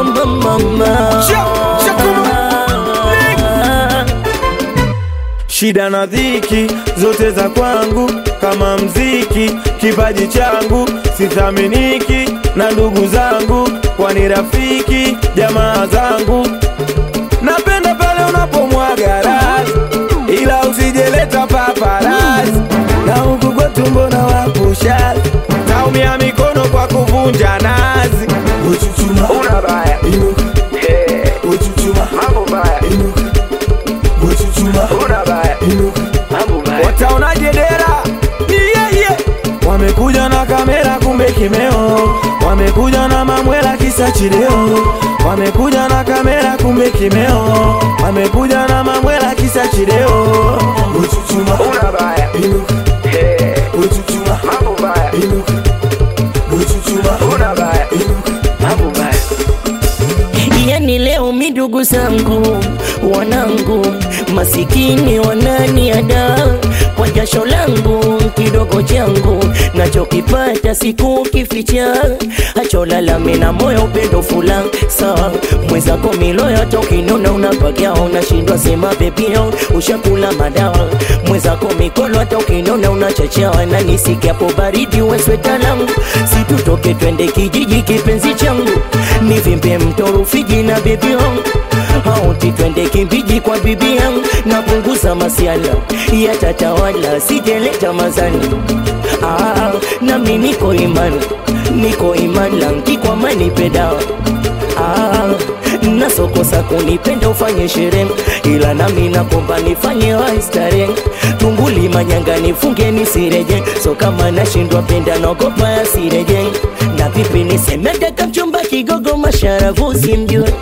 mama mama shida na dhiki zote za kwangu kama mziki kipaji changu sithaminiki na ndugu zangu kwani rafiki jamaa zangu napenda pale unapomwaga rasi ila usijeleta paparasi na huku kwetu mbona wapusha taumia mikono kwa kuvunja nazi Uchuchuma, una baya inuka, yeah. uchuchuma, mambo baya inuka, uchuchuma, una baya inuka. wataonaje dera yeah, yeah. wamekuja na kamera kumbe kimeo wamekuja na mamwela kisa chileo wamekuja na kamera kumbe kimeo wamekuja na mamwela kisa chileo Uchuchuma, una baya inuka, yeah. uchuchuma, mambo baya inuka, uchuchuma, una baya inuka. mambo baya yani leo midugu zangu wanangu masikini wananiada kwa jasho langu kidogo changu nachokipata siku kificha acholalame na moyo upendo fula saa mwezako miloyo tokinona unapagia unashindwa sema bebio ushakula madawa mwezako mikolo hata ukinona unachachawa na nisikiapo baridi wesweta langu situtoke twende kijiji kipenzi changu nivimbe mto Rufiji na bibi yangu auti twende kimbiji kwa bibi yangu napunguza masiala yatatawala sijeleta mazani ah, nami niko imani niko imani langi kwa mani pedawa ah, nasokosa kunipenda ufanye sherehe ila nami nakomba nifanye waistare tunguli manyanga nifunge nisireje so kama nashindwa penda naogopa yasireje na vipi nisemedeka mchumba kigogo masharavu simjue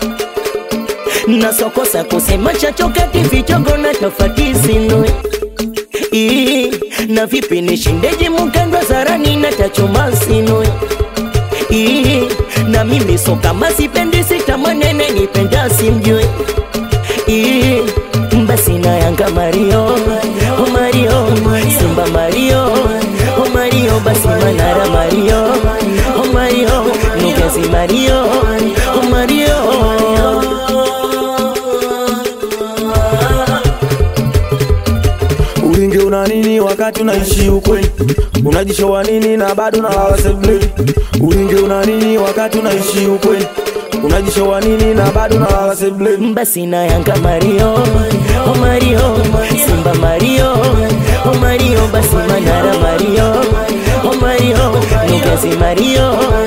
nasokosa kusema chachokati vichogo na tofati sinue Ii, na vipi nishindeje mukandwa zarani na tachoma sinue Ii, na mimi so kama sipendi sitamanene nipenda simjue Ii, basi na yanga mario oh mario simba mario oh mario basi manara mario oh mario nugezi mario oh mario ulinge una nini wakati unaishi ukweli unajishowa nini na bado nalala sebuleni ulinge una nini wakati unaishi ukweli unajishowa nini na bado nalala sebuleni basi na yanga mario oh mario simba mario oh mario basi manara mario oh mario nugezi mario